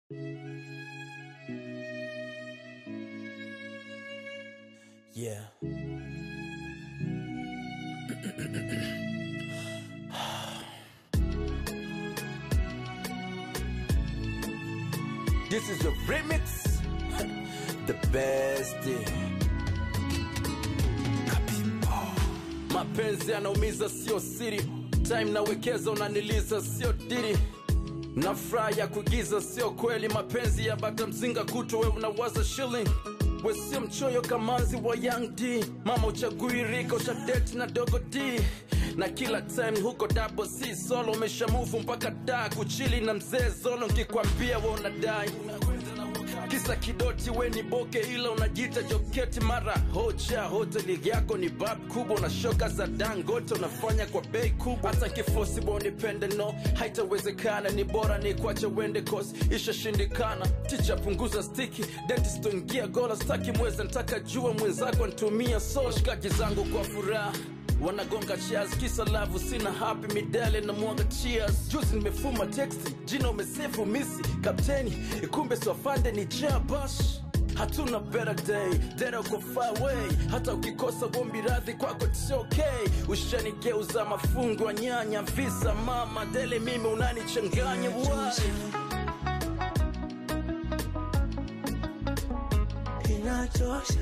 Yeah. This is your remix. The best. Mapenzi yanaumiza sio siri, time nawekeza unaniliza sio diri na furaha ya kuigiza sio kweli. Mapenzi ya bata mzinga kuto, we unawaza shilling we sio mchoyo kamanzi wa Young D. Mama uchagui rika ushadeti na dogo D na kila time huko double C solo umeshamuvu mpaka da kuchili na mzee Zolo, nkikwambia we unadai kisa kidoti we ni boke ila unajita joketi mara hoja hoteli yako ni bab kubwa na shoka za dangote unafanya kwa bei kubwa hata kifosi bonipende no haitawezekana ni bora ni kwache wende kosi ishashindikana ticha punguza stiki dentist ingia gola staki mweze ntaka jua mwenzako ntumia so shikaji zangu kwa furaha wanagonga cheers kisa lavu sina happy midale na mwaga cheers juzi nimefuma texti jina umesefu misi kapteni kumbe swafande ni jabash hatuna better day dera uko far away hata ukikosa bombi radhi kwako it's okay ushanigeuza mafungu ya nyanya visa mama dele mimi unanichanganya why inachosha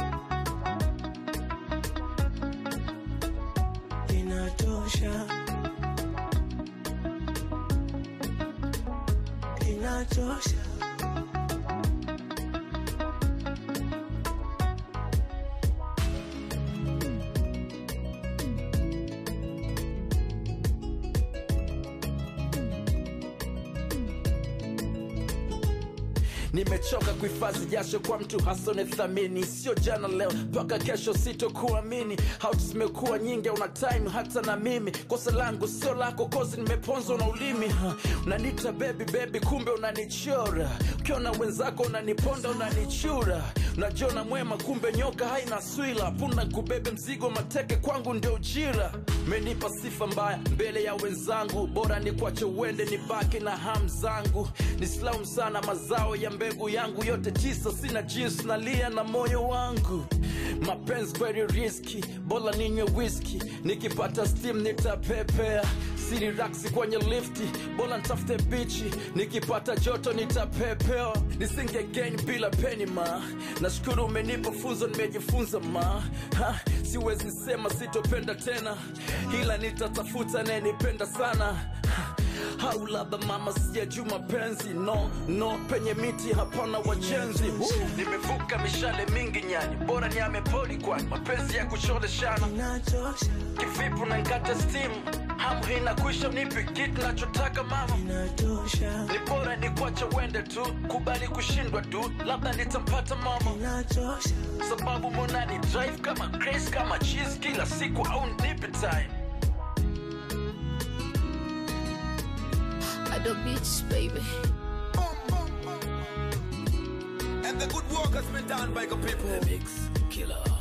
inatosha inachosha nimechoka kuhifadhi jasho kwa mtu hasone thamini sio jana leo mpaka kesho sitokuamini hauti zimekuwa nyingi una time hata na mimi kosa langu sio lako kozi nimeponzwa na ulimi ha. unanita bebi bebi kumbe unanichora ukiona wenzako unaniponda unanichura unajiona mwema kumbe nyoka haina swila punda kubebe mzigo mateke kwangu ndio ujira menipa sifa mbaya mbele ya wenzangu bora ni kwache uende nibaki na ham zangu nisilaumu sana mazao ya mbegu yangu yote tisa sina jinsi nalia na moyo wangu mapenzi kweli riski bora ninywe whisky nikipata steam nitapepea siri raksi kwenye lifti bora ntafute bichi nikipata joto nitapepewa nisinge gain bila peni ma nashukuru umenipa funzo nimejifunza ma ha, siwezi sema sitopenda tena ila nitatafuta nayenipenda sana ha, au labda mama sijajuu mapenzi no no penye miti hapana wajenzi uh, nimevuka mishale mingi nyani bora niame poli kwani mapenzi ya kucholeshana inachosha kivipu na nkate stimu hamu hina kuisha nipi kitu nachotaka mama inatosha ni bora ni kwacha uende tu kubali kushindwa tu labda nitampata mama inachosha sababu monani drive kama grace kama cheese kila siku au nipe time Ado Beach, baby. And the good work has been done by the people. mix killer